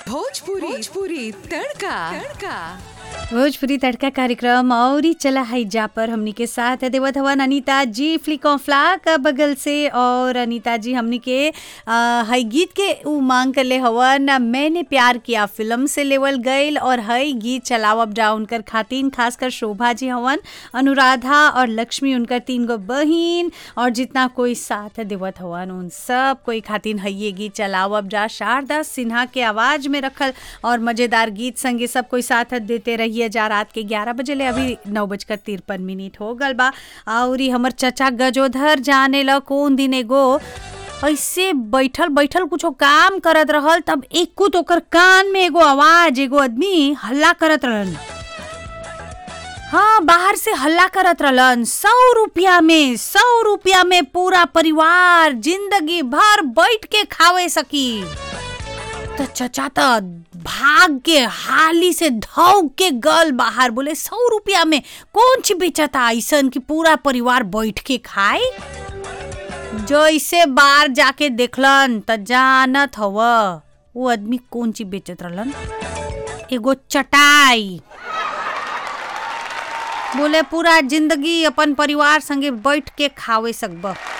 भोजपुरी भोजपुरी तड़का तड़का भोजपुरी तड़का कार्यक्रम और ही चला है जा पर हमनी के साथ है देवत हवन अनीता जी फ्लिकोफ्ला का बगल से और अनीता जी हमनी के आ, हई गीत के उ मांग कर ले हवन मैंने प्यार किया फिल्म से लेवल गईल और हई गीत चलाव अप डाउन कर खातिन खासकर शोभा जी हवन अनुराधा और लक्ष्मी उनकर तीन गो बहिन और जितना कोई साथ देवत हवन उन सब कोई खातिन हई ये गीत चलाव अप जा शारदा सिन्हा के आवाज में रखल और मजेदार गीत संगे सब कोई साथ देते रहिए जा रात के ग्यारह बजे ले अभी नौ बजकर तिरपन मिनट हो गल बा और ई हमर चचा गजोधर जाने ल कौन दिन एगो ऐसे बैठल बैठल कुछो काम करत रहल तब एक तो ओकर कान में एगो आवाज एगो आदमी हल्ला करत रहलन हाँ बाहर से हल्ला करत रहलन सौ रुपया में सौ रुपया में पूरा परिवार जिंदगी भर बैठ के खावे सकी तो चचा तो भाग के हाली से धौक के गल बाहर बोले सौ रुपया में कौन ची बेचता ऐसन कि पूरा परिवार बैठ के खाए जैसे बाहर जाके देखलन त जानत हव वो आदमी कौन ची बेचत रहलन एगो चटाई बोले पूरा जिंदगी अपन परिवार संगे बैठ के खावे सकब